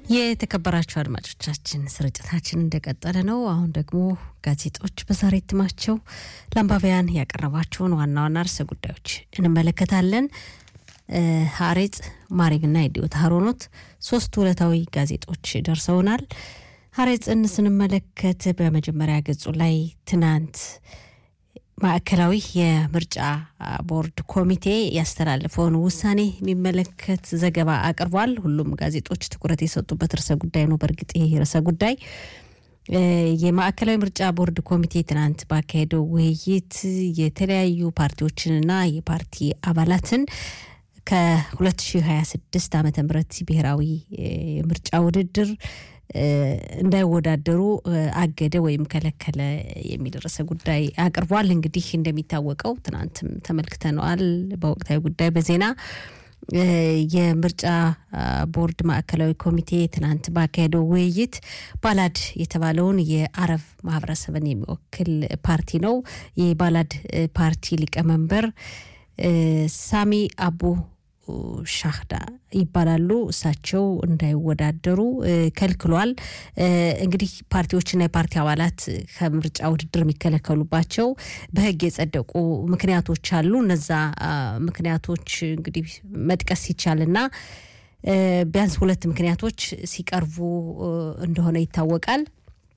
የተከበራችሁ አድማጮቻችን ስርጭታችን እንደቀጠለ ነው። አሁን ደግሞ ጋዜጦች በዛሬ እትማቸው ለአንባቢያን ያቀረባቸውን ዋና ዋና ርዕሰ ጉዳዮች እንመለከታለን። ሀሬጽ፣ ማሪብና የዲዮት ሀሮኖት ሶስት ዕለታዊ ጋዜጦች ደርሰውናል። ሀሬጽን ስንመለከት በመጀመሪያ ገጹ ላይ ትናንት ማዕከላዊ የምርጫ ቦርድ ኮሚቴ ያስተላለፈውን ውሳኔ የሚመለከት ዘገባ አቅርቧል። ሁሉም ጋዜጦች ትኩረት የሰጡበት ርዕሰ ጉዳይ ነው። በእርግጥ ይህ ርዕሰ ጉዳይ የማዕከላዊ ምርጫ ቦርድ ኮሚቴ ትናንት ባካሄደው ውይይት የተለያዩ ፓርቲዎችንና የፓርቲ አባላትን ከ2026 ዓ ም ብሔራዊ ምርጫ ውድድር እንዳይወዳደሩ አገደ ወይም ከለከለ የሚል ርዕሰ ጉዳይ አቅርቧል። እንግዲህ እንደሚታወቀው ትናንትም ተመልክተነዋል። በወቅታዊ ጉዳይ በዜና የምርጫ ቦርድ ማዕከላዊ ኮሚቴ ትናንት ባካሄደው ውይይት ባላድ የተባለውን የአረብ ማህበረሰብን የሚወክል ፓርቲ ነው። የባላድ ፓርቲ ሊቀመንበር ሳሚ አቡ ሻህዳ ይባላሉ። እሳቸው እንዳይወዳደሩ ከልክሏል። እንግዲህ ፓርቲዎችና የፓርቲ አባላት ከምርጫ ውድድር የሚከለከሉባቸው በሕግ የጸደቁ ምክንያቶች አሉ። እነዛ ምክንያቶች እንግዲህ መጥቀስ ይቻልና ቢያንስ ሁለት ምክንያቶች ሲቀርቡ እንደሆነ ይታወቃል።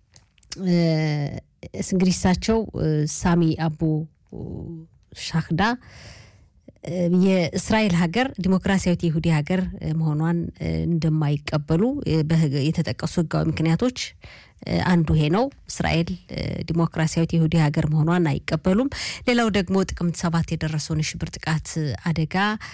እንግዲህ እሳቸው ሳሚ አቡ ሻህዳ የእስራኤል ሀገር ዲሞክራሲያዊት የይሁዲ ሀገር መሆኗን እንደማይቀበሉ የተጠቀሱ ህጋዊ ምክንያቶች አንዱ ይሄ ነው። እስራኤል ዲሞክራሲያዊት የይሁዲ ሀገር መሆኗን አይቀበሉም። ሌላው ደግሞ ጥቅምት ሰባት የደረሰውን የሽብር ጥቃት አደጋ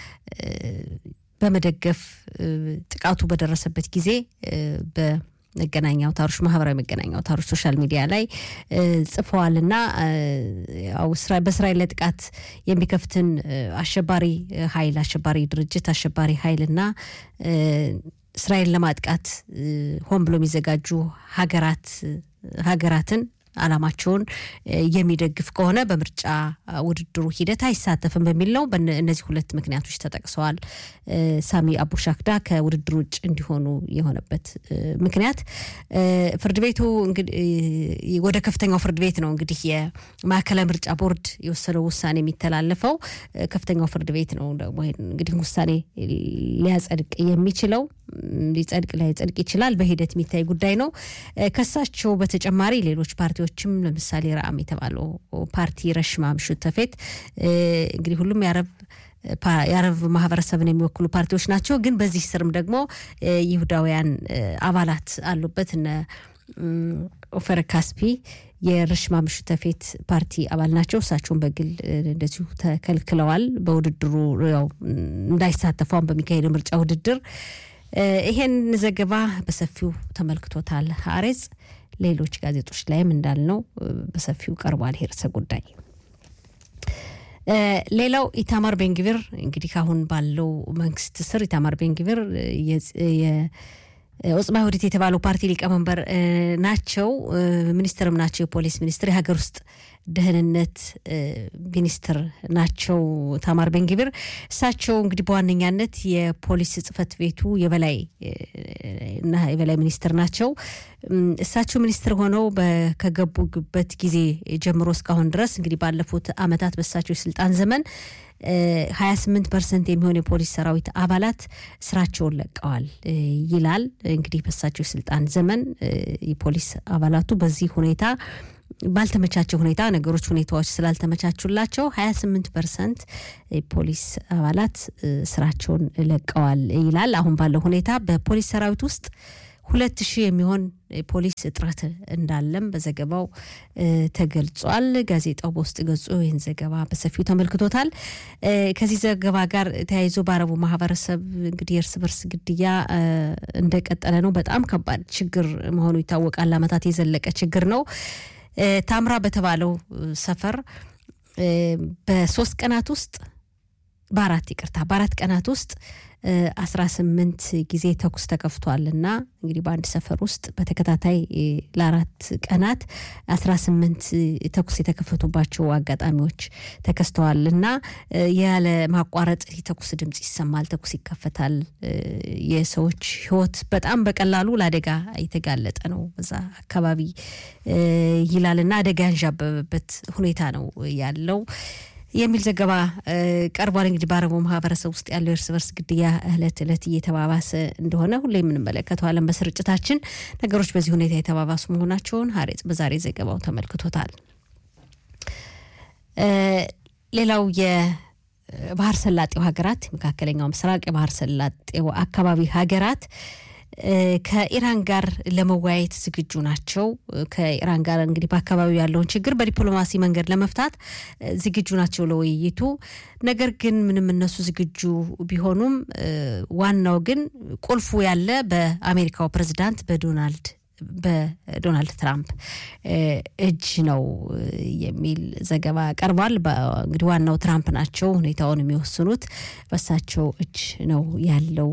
በመደገፍ ጥቃቱ በደረሰበት ጊዜ በ መገናኛ አውታሮች ማህበራዊ መገናኛ አውታሮች ሶሻል ሚዲያ ላይ ጽፈዋልና በእስራኤል ላይ ጥቃት የሚከፍትን አሸባሪ ኃይል አሸባሪ ድርጅት አሸባሪ ኃይልና እስራኤል ለማጥቃት ሆን ብሎ የሚዘጋጁ ሀገራት ሀገራትን አላማቸውን የሚደግፍ ከሆነ በምርጫ ውድድሩ ሂደት አይሳተፍም በሚል ነው። እነዚህ ሁለት ምክንያቶች ተጠቅሰዋል። ሳሚ አቡ ሻክዳ ከውድድሩ ውጭ እንዲሆኑ የሆነበት ምክንያት ፍርድ ቤቱ ወደ ከፍተኛው ፍርድ ቤት ነው እንግዲህ የማዕከላዊ ምርጫ ቦርድ የወሰነው ውሳኔ የሚተላለፈው ከፍተኛው ፍርድ ቤት ነው። ደግሞ እንግዲህ ውሳኔ ሊያጸድቅ የሚችለው ሊጸድቅ ላይጸድቅ ይችላል። በሂደት የሚታይ ጉዳይ ነው። ከሳቸው በተጨማሪ ሌሎች ፓርቲዎችም ለምሳሌ ራአም የተባለው ፓርቲ ረሽማ ምሹት ተፌት እንግዲህ ሁሉም የአረብ የአረብ ማህበረሰብን የሚወክሉ ፓርቲዎች ናቸው። ግን በዚህ ስርም ደግሞ ይሁዳውያን አባላት አሉበት። እነ ኦፈር ካስፒ የረሽማ ምሹት ተፌት ፓርቲ አባል ናቸው። እሳቸውን በግል እንደዚሁ ተከልክለዋል። በውድድሩ ያው እንዳይሳተፏን በሚካሄደው ምርጫ ውድድር ይሄን ዘገባ በሰፊው ተመልክቶታል ሀሬጽ። ሌሎች ጋዜጦች ላይም እንዳልነው በሰፊው ቀርቧል ይሄ ርዕሰ ጉዳይ። ሌላው ኢታማር ቤንግቪር እንግዲህ አሁን ባለው መንግስት ስር ኢታማር ቤንግቪር ኦጽማ ይሁዲት የተባለው ፓርቲ ሊቀመንበር ናቸው። ሚኒስትርም ናቸው። የፖሊስ ሚኒስትር፣ የሀገር ውስጥ ደህንነት ሚኒስትር ናቸው ታማር ቤንግቪር። እሳቸው እንግዲህ በዋነኛነት የፖሊስ ጽህፈት ቤቱ የበላይ እና የበላይ ሚኒስትር ናቸው። እሳቸው ሚኒስትር ሆነው ከገቡበት ጊዜ ጀምሮ እስካሁን ድረስ እንግዲህ ባለፉት አመታት በእሳቸው የስልጣን ዘመን 28 ፐርሰንት የሚሆን የፖሊስ ሰራዊት አባላት ስራቸውን ለቀዋል ይላል። እንግዲህ በሳቸው የስልጣን ዘመን የፖሊስ አባላቱ በዚህ ሁኔታ ባልተመቻቸው ሁኔታ ነገሮች ሁኔታዎች ስላልተመቻቹላቸው 28 ፐርሰንት የፖሊስ አባላት ስራቸውን ለቀዋል ይላል። አሁን ባለው ሁኔታ በፖሊስ ሰራዊት ውስጥ ሁለት ሺህ የሚሆን ፖሊስ እጥረት እንዳለም በዘገባው ተገልጿል። ጋዜጣው በውስጥ ገጹ ይህን ዘገባ በሰፊው ተመልክቶታል። ከዚህ ዘገባ ጋር ተያይዞ በአረቡ ማህበረሰብ እንግዲህ የእርስ በርስ ግድያ እንደቀጠለ ነው። በጣም ከባድ ችግር መሆኑ ይታወቃል። ለአመታት የዘለቀ ችግር ነው። ታምራ በተባለው ሰፈር በሶስት ቀናት ውስጥ በአራት ይቅርታ በአራት ቀናት ውስጥ አስራ ስምንት ጊዜ ተኩስ ተከፍቷል እና እንግዲህ በአንድ ሰፈር ውስጥ በተከታታይ ለአራት ቀናት አስራ ስምንት ተኩስ የተከፈቱባቸው አጋጣሚዎች ተከስተዋል እና ያለ ማቋረጥ የተኩስ ድምፅ ይሰማል፣ ተኩስ ይከፈታል። የሰዎች ሕይወት በጣም በቀላሉ ለአደጋ የተጋለጠ ነው በዛ አካባቢ ይላል እና አደጋ ያንዣበበበት ሁኔታ ነው ያለው የሚል ዘገባ ቀርቧል። እንግዲህ በአረቡ ማህበረሰብ ውስጥ ያለው የእርስ በርስ ግድያ እለት እለት እየተባባሰ እንደሆነ ሁሌ የምንመለከተዋለን በስርጭታችን። ነገሮች በዚህ ሁኔታ የተባባሱ መሆናቸውን ሀሬጽ በዛሬ ዘገባው ተመልክቶታል። ሌላው የባህር ሰላጤው ሀገራት የመካከለኛው ምስራቅ የባህር ሰላጤው አካባቢ ሀገራት ከኢራን ጋር ለመወያየት ዝግጁ ናቸው። ከኢራን ጋር እንግዲህ በአካባቢው ያለውን ችግር በዲፕሎማሲ መንገድ ለመፍታት ዝግጁ ናቸው ለውይይቱ። ነገር ግን ምንም እነሱ ዝግጁ ቢሆኑም ዋናው ግን ቁልፉ ያለ በአሜሪካው ፕሬዚዳንት በዶናልድ በዶናልድ ትራምፕ እጅ ነው የሚል ዘገባ ቀርቧል። እንግዲህ ዋናው ትራምፕ ናቸው ሁኔታውን የሚወስኑት በሳቸው እጅ ነው ያለው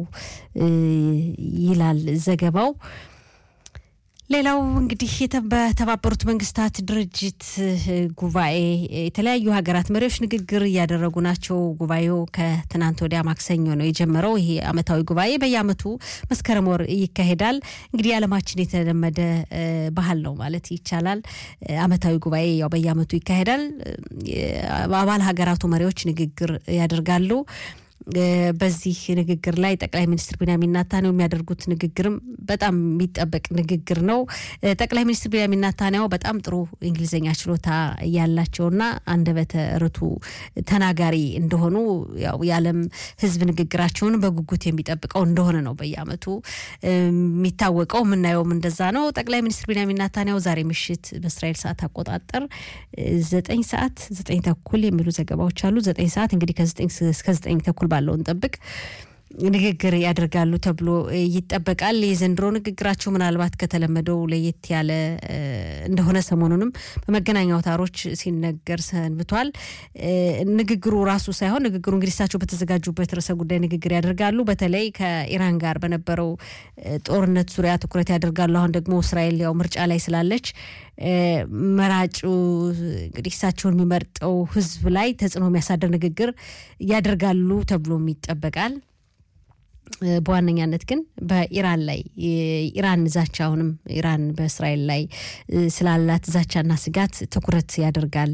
ይላል ዘገባው። ሌላው እንግዲህ በተባበሩት መንግስታት ድርጅት ጉባኤ የተለያዩ ሀገራት መሪዎች ንግግር እያደረጉ ናቸው። ጉባኤው ከትናንት ወዲያ ማክሰኞ ነው የጀመረው። ይሄ አመታዊ ጉባኤ በየአመቱ መስከረም ወር ይካሄዳል። እንግዲህ የዓለማችን የተለመደ ባህል ነው ማለት ይቻላል። አመታዊ ጉባኤ ያው በየአመቱ ይካሄዳል። አባል ሀገራቱ መሪዎች ንግግር ያደርጋሉ። በዚህ ንግግር ላይ ጠቅላይ ሚኒስትር ቢንያሚን ኔታንያሁ የሚያደርጉት ንግግርም በጣም የሚጠበቅ ንግግር ነው። ጠቅላይ ሚኒስትር ቢንያሚን ኔታንያሁ በጣም ጥሩ እንግሊዝኛ ችሎታ ያላቸውና አንደበተ ርቱዕ ተናጋሪ እንደሆኑ ያው የዓለም ሕዝብ ንግግራቸውን በጉጉት የሚጠብቀው እንደሆነ ነው በየአመቱ የሚታወቀው። የምናየውም እንደዛ ነው። ጠቅላይ ሚኒስትር ቢንያሚን ኔታንያሁ ዛሬ ምሽት በእስራኤል ሰዓት አቆጣጠር ዘጠኝ ሰዓት ዘጠኝ ተኩል የሚሉ ዘገባዎች አሉ። ዘጠኝ ሰዓት እንግዲህ ከዘጠኝ እስከ ዘጠኝ ተኩል ባለውን ጠብቅ ንግግር ያደርጋሉ ተብሎ ይጠበቃል። የዘንድሮ ንግግራቸው ምናልባት ከተለመደው ለየት ያለ እንደሆነ ሰሞኑንም በመገናኛ አውታሮች ሲነገር ሰንብቷል። ንግግሩ ራሱ ሳይሆን ንግግሩ እንግዲህ እሳቸው በተዘጋጁበት ርዕሰ ጉዳይ ንግግር ያደርጋሉ። በተለይ ከኢራን ጋር በነበረው ጦርነት ዙሪያ ትኩረት ያደርጋሉ። አሁን ደግሞ እስራኤል ያው ምርጫ ላይ ስላለች መራጩ እንግዲህ እሳቸውን የሚመርጠው ሕዝብ ላይ ተጽዕኖ የሚያሳድር ንግግር ያደርጋሉ ተብሎም ይጠበቃል። በዋነኛነት ግን በኢራን ላይ ኢራን ዛቻ አሁንም ኢራን በእስራኤል ላይ ስላላት ዛቻና ስጋት ትኩረት ያደርጋል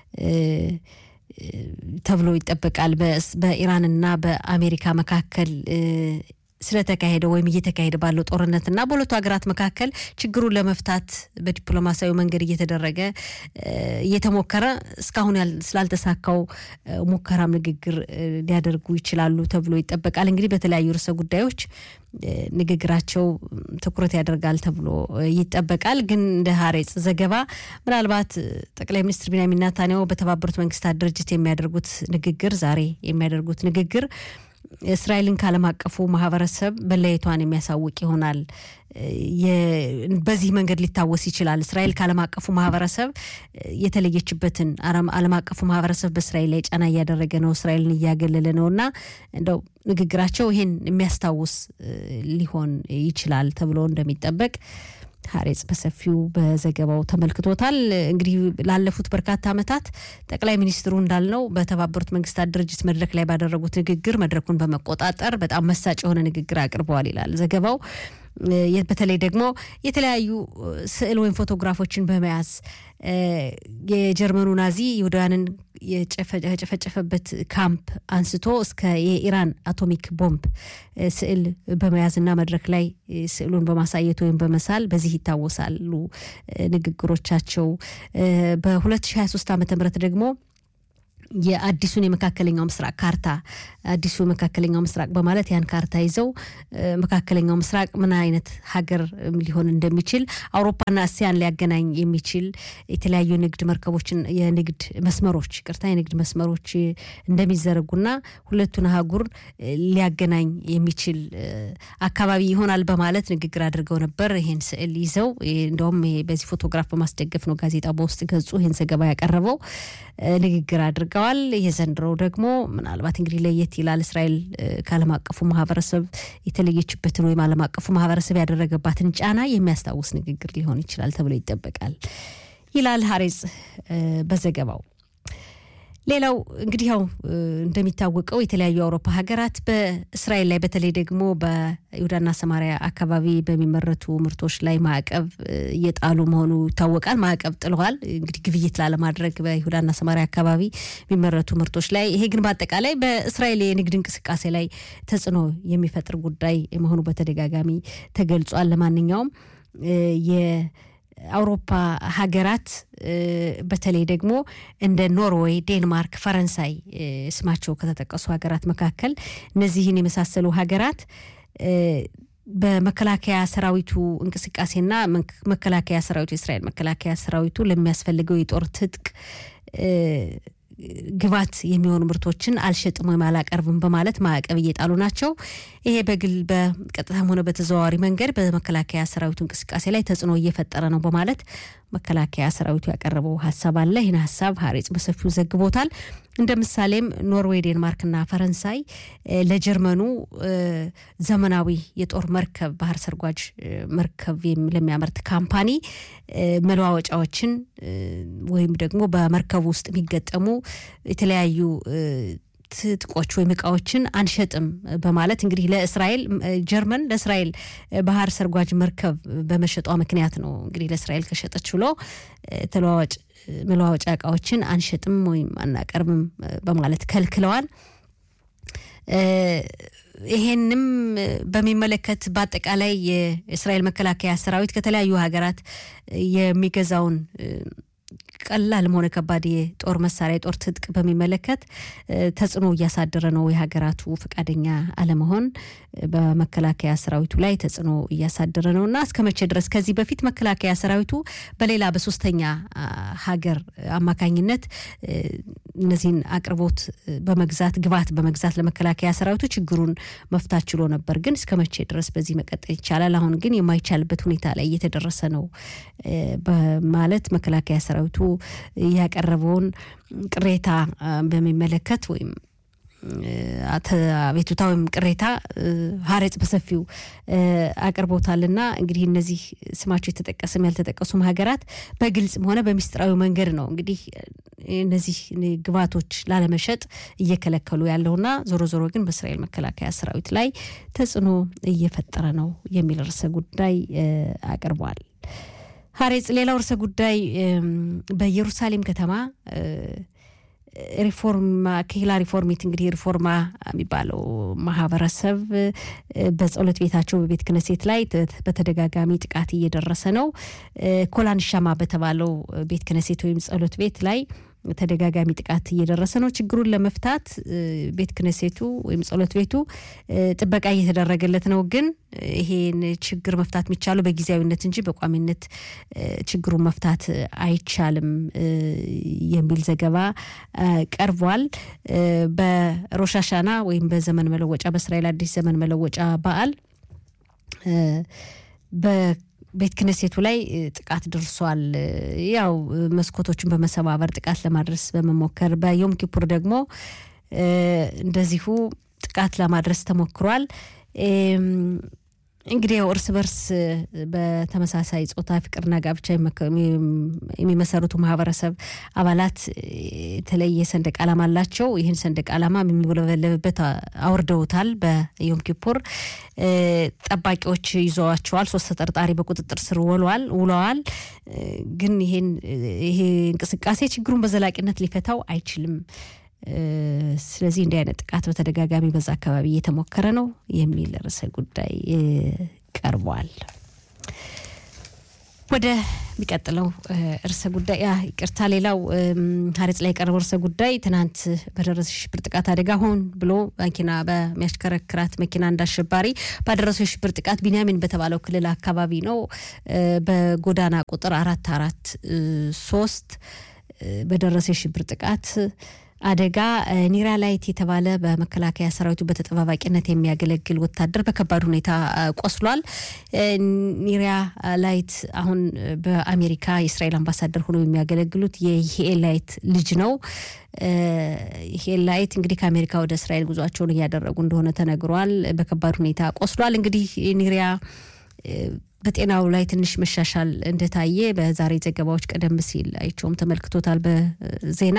ተብሎ ይጠበቃል። በኢራንና በአሜሪካ መካከል ስለተካሄደ ወይም እየተካሄደ ባለው ጦርነትና በሁለቱ ሀገራት መካከል ችግሩን ለመፍታት በዲፕሎማሲያዊ መንገድ እየተደረገ እየተሞከረ እስካሁን ስላልተሳካው ሙከራም ንግግር ሊያደርጉ ይችላሉ ተብሎ ይጠበቃል። እንግዲህ በተለያዩ ርዕሰ ጉዳዮች ንግግራቸው ትኩረት ያደርጋል ተብሎ ይጠበቃል። ግን እንደ ሀሬጽ ዘገባ ምናልባት ጠቅላይ ሚኒስትር ቢንያሚን ኔታንያሁ በተባበሩት መንግስታት ድርጅት የሚያደርጉት ንግግር ዛሬ የሚያደርጉት ንግግር እስራኤልን ከዓለም አቀፉ ማህበረሰብ መለየቷን የሚያሳውቅ ይሆናል። በዚህ መንገድ ሊታወስ ይችላል። እስራኤል ከዓለም አቀፉ ማህበረሰብ የተለየችበትን ዓለም አቀፉ ማህበረሰብ በእስራኤል ላይ ጫና እያደረገ ነው፣ እስራኤልን እያገለለ ነው እና እንደው ንግግራቸው ይህን የሚያስታውስ ሊሆን ይችላል ተብሎ እንደሚጠበቅ ሀሬጽ በሰፊው በዘገባው ተመልክቶታል። እንግዲህ ላለፉት በርካታ ዓመታት ጠቅላይ ሚኒስትሩ እንዳልነው በተባበሩት መንግስታት ድርጅት መድረክ ላይ ባደረጉት ንግግር መድረኩን በመቆጣጠር በጣም መሳጭ የሆነ ንግግር አቅርበዋል ይላል ዘገባው። በተለይ ደግሞ የተለያዩ ስዕል ወይም ፎቶግራፎችን በመያዝ የጀርመኑ ናዚ ይሁዳውያንን የጨፈጨፈበት ካምፕ አንስቶ እስከ የኢራን አቶሚክ ቦምብ ስዕል በመያዝና መድረክ ላይ ስዕሉን በማሳየት ወይም በመሳል በዚህ ይታወሳሉ ንግግሮቻቸው። በ2023 ዓ ም ደግሞ የአዲሱን የመካከለኛው ምስራቅ ካርታ አዲሱ መካከለኛው ምስራቅ በማለት ያን ካርታ ይዘው መካከለኛው ምስራቅ ምን አይነት ሀገር ሊሆን እንደሚችል አውሮፓና እስያን ሊያገናኝ የሚችል የተለያዩ የንግድ መርከቦችን የንግድ መስመሮች ቅርታ የንግድ መስመሮች እንደሚዘረጉና ሁለቱን አህጉር ሊያገናኝ የሚችል አካባቢ ይሆናል በማለት ንግግር አድርገው ነበር። ይህን ስዕል ይዘው እንደውም በዚህ ፎቶግራፍ በማስደገፍ ነው ጋዜጣው በውስጥ ገጹ ይህን ዘገባ ያቀረበው። ንግግር አድርገዋል። ቀጥለዋል። የዘንድሮው ደግሞ ምናልባት እንግዲህ ለየት ይላል። እስራኤል ከዓለም አቀፉ ማህበረሰብ የተለየችበትን ወይም ዓለም አቀፉ ማህበረሰብ ያደረገባትን ጫና የሚያስታውስ ንግግር ሊሆን ይችላል ተብሎ ይጠበቃል ይላል ሀሬጽ በዘገባው። ሌላው እንግዲህ ያው እንደሚታወቀው የተለያዩ የአውሮፓ ሀገራት በእስራኤል ላይ በተለይ ደግሞ በይሁዳና ሰማሪያ አካባቢ በሚመረቱ ምርቶች ላይ ማዕቀብ እየጣሉ መሆኑ ይታወቃል። ማዕቀብ ጥለዋል። እንግዲህ ግብይት ላለማድረግ በይሁዳና ሰማሪያ አካባቢ የሚመረቱ ምርቶች ላይ። ይሄ ግን በአጠቃላይ በእስራኤል የንግድ እንቅስቃሴ ላይ ተጽዕኖ የሚፈጥር ጉዳይ መሆኑ በተደጋጋሚ ተገልጿል። ለማንኛውም አውሮፓ ሀገራት በተለይ ደግሞ እንደ ኖርዌይ፣ ዴንማርክ፣ ፈረንሳይ ስማቸው ከተጠቀሱ ሀገራት መካከል እነዚህን የመሳሰሉ ሀገራት በመከላከያ ሰራዊቱ እንቅስቃሴና መከላከያ ሰራዊቱ የእስራኤል መከላከያ ሰራዊቱ ለሚያስፈልገው የጦር ትጥቅ ግባት የሚሆኑ ምርቶችን አልሸጥም ወይም አላቀርብም በማለት ማዕቀብ እየጣሉ ናቸው። ይሄ በግል በቀጥታም ሆነ በተዘዋዋሪ መንገድ በመከላከያ ሰራዊቱ እንቅስቃሴ ላይ ተጽዕኖ እየፈጠረ ነው በማለት መከላከያ ሰራዊቱ ያቀረበው ሀሳብ አለ። ይህን ሀሳብ ሀሬጽ በሰፊው ዘግቦታል። እንደ ምሳሌም ኖርዌይ፣ ዴንማርክና ፈረንሳይ ለጀርመኑ ዘመናዊ የጦር መርከብ ባህር ሰርጓጅ መርከብ ለሚያመርት ካምፓኒ መለዋወጫዎችን ወይም ደግሞ በመርከቡ ውስጥ የሚገጠሙ የተለያዩ ትጥቆች ወይም እቃዎችን አንሸጥም በማለት እንግዲህ ለእስራኤል ጀርመን ለእስራኤል ባህር ሰርጓጅ መርከብ በመሸጧ ምክንያት ነው እንግዲህ ለእስራኤል ከሸጠች ብሎ ተለዋዋጭ መለዋወጫ እቃዎችን አንሸጥም ወይም አናቀርብም በማለት ከልክለዋል። ይሄንም በሚመለከት በአጠቃላይ የእስራኤል መከላከያ ሰራዊት ከተለያዩ ሀገራት የሚገዛውን ቀላልም ሆነ ከባድ የጦር መሳሪያ የጦር ትጥቅ በሚመለከት ተጽዕኖ እያሳደረ ነው። የሀገራቱ ፈቃደኛ አለመሆን በመከላከያ ሰራዊቱ ላይ ተጽዕኖ እያሳደረ ነው እና እስከ መቼ ድረስ ከዚህ በፊት መከላከያ ሰራዊቱ በሌላ በሶስተኛ ሀገር አማካኝነት እነዚህን አቅርቦት በመግዛት ግብዓት በመግዛት ለመከላከያ ሰራዊቱ ችግሩን መፍታት ችሎ ነበር። ግን እስከ መቼ ድረስ በዚህ መቀጠል ይቻላል? አሁን ግን የማይቻልበት ሁኔታ ላይ እየተደረሰ ነው በማለት መከላከያ ሰራዊቱ ያቀረበውን ቅሬታ በሚመለከት ወይም አቤቱታ ወይም ቅሬታ ሀሬጽ በሰፊው አቅርቦታልና እንግዲህ እነዚህ ስማቸው የተጠቀሰም ያልተጠቀሱም ሀገራት በግልጽም ሆነ በሚስጥራዊ መንገድ ነው እንግዲህ እነዚህ ግብዓቶች ላለመሸጥ እየከለከሉ ያለውና ዞሮ ዞሮ ግን በእስራኤል መከላከያ ሰራዊት ላይ ተጽዕኖ እየፈጠረ ነው የሚል ርዕሰ ጉዳይ አቅርቧል። ሀሬጽ ሌላው ርዕሰ ጉዳይ በኢየሩሳሌም ከተማ ሪፎርማ ከሂላ ሪፎርሚት እንግዲህ ሪፎርማ የሚባለው ማህበረሰብ በጸሎት ቤታቸው በቤት ክነሴት ላይ በተደጋጋሚ ጥቃት እየደረሰ ነው። ኮላንሻማ በተባለው ቤት ክነሴት ወይም ጸሎት ቤት ላይ ተደጋጋሚ ጥቃት እየደረሰ ነው። ችግሩን ለመፍታት ቤት ክነሴቱ ወይም ጸሎት ቤቱ ጥበቃ እየተደረገለት ነው። ግን ይሄን ችግር መፍታት የሚቻለው በጊዜያዊነት እንጂ በቋሚነት ችግሩን መፍታት አይቻልም የሚል ዘገባ ቀርቧል። በሮሻሻና ወይም በዘመን መለወጫ በእስራኤል አዲስ ዘመን መለወጫ በዓል ቤት ክነሴቱ ላይ ጥቃት ደርሷል። ያው መስኮቶችን በመሰባበር ጥቃት ለማድረስ በመሞከር በዮም ኪፑር ደግሞ እንደዚሁ ጥቃት ለማድረስ ተሞክሯል። እንግዲህ ያው እርስ በርስ በተመሳሳይ ጾታ ፍቅርና ጋብቻ የሚመሰረቱ ማህበረሰብ አባላት የተለየ ሰንደቅ ዓላማ አላቸው። ይህን ሰንደቅ ዓላማ የሚውለበለብበት አውርደውታል። በዮም ኪፑር ጠባቂዎች ይዘዋቸዋል። ሶስት ተጠርጣሪ በቁጥጥር ስር ውለዋል ውለዋል። ግን ይሄን ይሄ እንቅስቃሴ ችግሩን በዘላቂነት ሊፈታው አይችልም። ስለዚህ እንዲህ አይነት ጥቃት በተደጋጋሚ በዛ አካባቢ እየተሞከረ ነው የሚል ርዕሰ ጉዳይ ቀርቧል። ወደ ሚቀጥለው ርዕሰ ጉዳይ ይቅርታ፣ ሌላው ሀሬጽ ላይ የቀረበው ርዕሰ ጉዳይ ትናንት በደረሰ የሽብር ጥቃት አደጋ ሆን ብሎ መኪና በሚያሽከረክራት መኪና እንዳሸባሪ ባደረሰው የሽብር ጥቃት ቢንያሚን በተባለው ክልል አካባቢ ነው በጎዳና ቁጥር አራት አራት ሶስት በደረሰ የሽብር ጥቃት አደጋ ኒራ ላይት የተባለ በመከላከያ ሰራዊቱ በተጠባባቂነት የሚያገለግል ወታደር በከባድ ሁኔታ ቆስሏል። ኒሪያ ላይት አሁን በአሜሪካ የእስራኤል አምባሳደር ሆነው የሚያገለግሉት የሂኤል ላይት ልጅ ነው። ሂኤል ላይት እንግዲህ ከአሜሪካ ወደ እስራኤል ጉዟቸውን እያደረጉ እንደሆነ ተነግሯል። በከባድ ሁኔታ ቆስሏል። እንግዲህ ኒሪያ በጤናው ላይ ትንሽ መሻሻል እንደታየ በዛሬ ዘገባዎች ቀደም ሲል አይቸውም ተመልክቶታል በዜና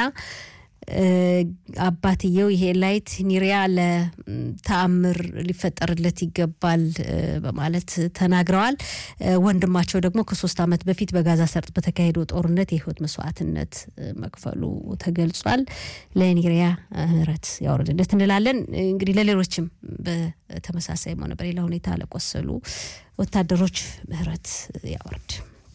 አባትየው ይሄ ላይት ኒሪያ ለተአምር ሊፈጠርለት ይገባል በማለት ተናግረዋል። ወንድማቸው ደግሞ ከሶስት ዓመት በፊት በጋዛ ሰርጥ በተካሄደው ጦርነት የህይወት መስዋዕትነት መክፈሉ ተገልጿል። ለኒሪያ ምሕረት ያወርድለት እንላለን። እንግዲህ ለሌሎችም በተመሳሳይ ሆነ በሌላ ሁኔታ ለቆሰሉ ወታደሮች ምሕረት ያወርድ።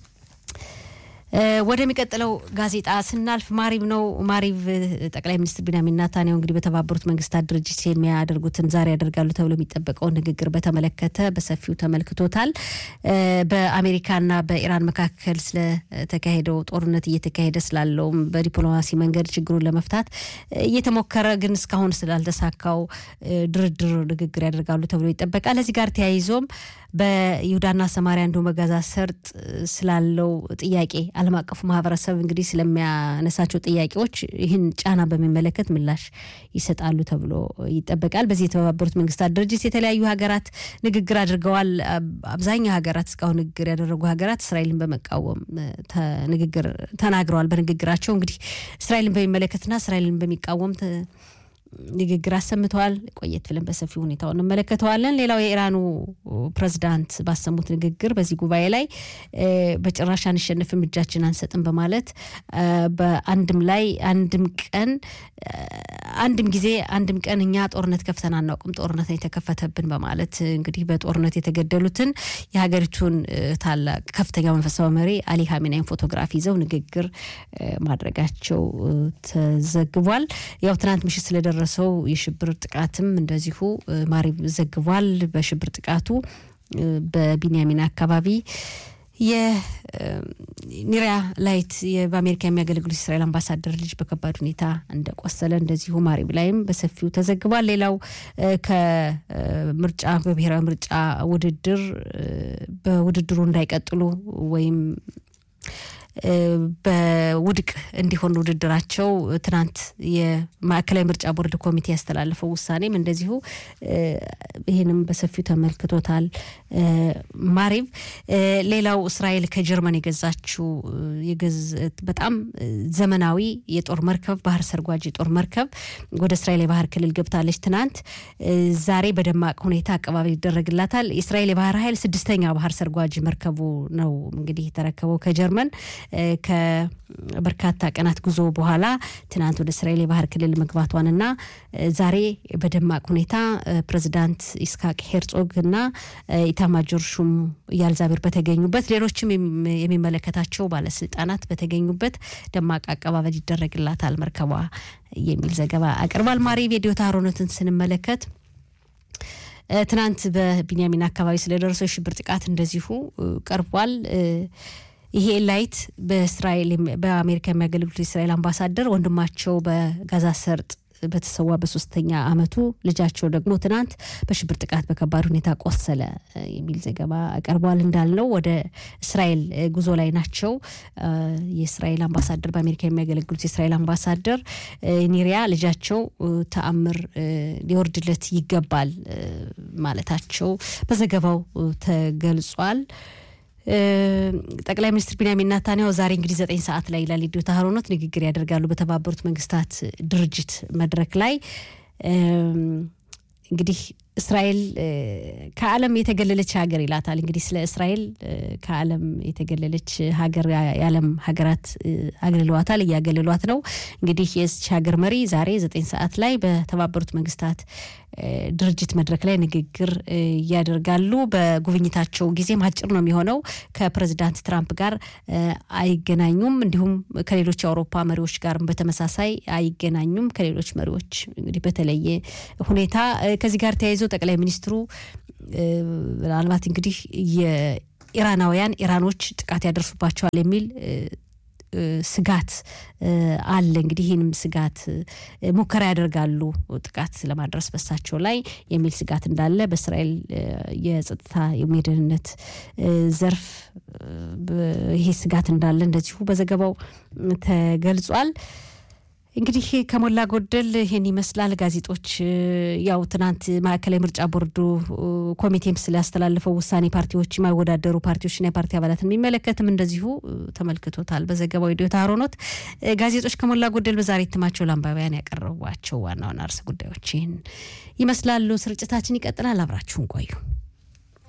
ወደሚቀጥለው ጋዜጣ ስናልፍ ማሪቭ ነው። ማሪቭ ጠቅላይ ሚኒስትር ቢንያሚን ናታንያሁ እንግዲህ በተባበሩት መንግስታት ድርጅት የሚያደርጉትን ዛሬ ያደርጋሉ ተብሎ የሚጠበቀውን ንግግር በተመለከተ በሰፊው ተመልክቶታል። በአሜሪካና በኢራን መካከል ስለተካሄደው ጦርነት እየተካሄደ ስላለውም በዲፕሎማሲ መንገድ ችግሩን ለመፍታት እየተሞከረ ግን እስካሁን ስላልተሳካው ድርድር ንግግር ያደርጋሉ ተብሎ ይጠበቃል። እዚህ ጋር ተያይዞም በይሁዳና ሰማሪያ እንዲሁም በጋዛ ሰርጥ ስላለው ጥያቄ ዓለም አቀፉ ማህበረሰብ እንግዲህ ስለሚያነሳቸው ጥያቄዎች ይህን ጫና በሚመለከት ምላሽ ይሰጣሉ ተብሎ ይጠበቃል። በዚህ የተባበሩት መንግስታት ድርጅት የተለያዩ ሀገራት ንግግር አድርገዋል። አብዛኛው ሀገራት እስካሁን ንግግር ያደረጉ ሀገራት እስራኤልን በመቃወም ንግግር ተናግረዋል። በንግግራቸው እንግዲህ እስራኤልን በሚመለከትና እስራኤልን በሚቃወም ንግግር አሰምተዋል። ቆየት ብለን በሰፊው ሁኔታው እንመለከተዋለን። ሌላው የኢራኑ ፕሬዝዳንት ባሰሙት ንግግር በዚህ ጉባኤ ላይ በጭራሽ አንሸንፍም፣ እጃችን አንሰጥም በማለት በአንድም ላይ አንድም ቀን አንድም ጊዜ አንድም ቀን እኛ ጦርነት ከፍተን አናውቅም፣ ጦርነት የተከፈተብን በማለት እንግዲህ በጦርነት የተገደሉትን የሀገሪቱን ታላቅ ከፍተኛ መንፈሳዊ መሪ አሊ ሀሜናይን ፎቶግራፍ ይዘው ንግግር ማድረጋቸው ተዘግቧል። ያው ትናንት ምሽት ስለደረ ሰው የሽብር ጥቃትም እንደዚሁ ማሪብ ዘግቧል። በሽብር ጥቃቱ በቢንያሚን አካባቢ የኒሪያ ላይት በአሜሪካ የሚያገለግሉት የእስራኤል አምባሳደር ልጅ በከባድ ሁኔታ እንደቆሰለ እንደዚሁ ማሪብ ላይም በሰፊው ተዘግቧል። ሌላው ከምርጫ በብሔራዊ ምርጫ ውድድር በውድድሩ እንዳይቀጥሉ ወይም በውድቅ እንዲሆን ውድድራቸው ትናንት የማዕከላዊ ምርጫ ቦርድ ኮሚቴ ያስተላለፈው ውሳኔም እንደዚሁ ይህንም በሰፊው ተመልክቶታል። ማሪቭ ሌላው እስራኤል ከጀርመን የገዛችው በጣም ዘመናዊ የጦር መርከብ ባህር ሰርጓጅ የጦር መርከብ ወደ እስራኤል የባህር ክልል ገብታለች። ትናንት ዛሬ በደማቅ ሁኔታ አቀባበል ይደረግላታል። የእስራኤል የባህር ኃይል ስድስተኛ ባህር ሰርጓጅ መርከቡ ነው እንግዲህ የተረከበው ከጀርመን ከበርካታ ቀናት ጉዞ በኋላ ትናንት ወደ እስራኤል የባህር ክልል መግባቷንና ዛሬ በደማቅ ሁኔታ ፕሬዚዳንት ኢስሐቅ ሄርጾግ እና ኢታማጆር ሹም ኢያል ዛሚር በተገኙበት ሌሎችም የሚመለከታቸው ባለስልጣናት በተገኙበት ደማቅ አቀባበል ይደረግላታል መርከቧ የሚል ዘገባ አቅርቧል። ማሪ ቪዲዮ ታሮነትን ስንመለከት ትናንት በቢንያሚን አካባቢ ስለደረሰው የሽብር ጥቃት እንደዚሁ ቀርቧል። ይሄ ላይት በእስራኤል በአሜሪካ የሚያገለግሉት የእስራኤል አምባሳደር ወንድማቸው በጋዛ ሰርጥ በተሰዋ በሶስተኛ አመቱ ልጃቸው ደግሞ ትናንት በሽብር ጥቃት በከባድ ሁኔታ ቆሰለ የሚል ዘገባ ቀርቧል። እንዳልነው ወደ እስራኤል ጉዞ ላይ ናቸው። የእስራኤል አምባሳደር በአሜሪካ የሚያገለግሉት የእስራኤል አምባሳደር ኒሪያ ልጃቸው ተአምር ሊወርድለት ይገባል ማለታቸው በዘገባው ተገልጿል። ጠቅላይ ሚኒስትር ቢንያሚን ናታንያሁ ዛሬ እንግዲህ ዘጠኝ ሰዓት ላይ ይላል ሬዲዮ ተሀሮኖት ንግግር ያደርጋሉ በተባበሩት መንግስታት ድርጅት መድረክ ላይ እንግዲህ እስራኤል ከዓለም የተገለለች ሀገር ይላታል። እንግዲህ ስለ እስራኤል ከዓለም የተገለለች ሀገር የዓለም ሀገራት አግልለዋታል፣ እያገለሏት ነው። እንግዲህ የዚች ሀገር መሪ ዛሬ ዘጠኝ ሰዓት ላይ በተባበሩት መንግስታት ድርጅት መድረክ ላይ ንግግር ያደርጋሉ። በጉብኝታቸው ጊዜም አጭር ነው የሚሆነው። ከፕሬዚዳንት ትራምፕ ጋር አይገናኙም። እንዲሁም ከሌሎች የአውሮፓ መሪዎች ጋርም በተመሳሳይ አይገናኙም። ከሌሎች መሪዎች እንግዲህ በተለየ ሁኔታ ከዚህ ጋር ተያይዞ ጠቅላይ ሚኒስትሩ ምናልባት እንግዲህ የኢራናውያን ኢራኖች ጥቃት ያደርሱባቸዋል የሚል ስጋት አለ። እንግዲህ ይህንም ስጋት ሙከራ ያደርጋሉ ጥቃት ለማድረስ በሳቸው ላይ የሚል ስጋት እንዳለ በእስራኤል የጸጥታ የደህንነት ዘርፍ ይሄ ስጋት እንዳለ እንደዚሁ በዘገባው ተገልጿል። እንግዲህ ከሞላ ጎደል ይህን ይመስላል። ጋዜጦች ያው ትናንት ማዕከላዊ ምርጫ ቦርዱ ኮሚቴም ስላስተላለፈው ውሳኔ ፓርቲዎች የማይወዳደሩ ፓርቲዎችና የፓርቲ አባላትን የሚመለከትም እንደዚሁ ተመልክቶታል በዘገባው ዲዮታ አሮኖት። ጋዜጦች ከሞላ ጎደል በዛሬ እትማቸው ለአንባቢያን ያቀረቧቸው ዋና ዋና ርዕሰ ጉዳዮች ይህን ይመስላሉ። ስርጭታችን ይቀጥላል። አብራችሁን ቆዩ።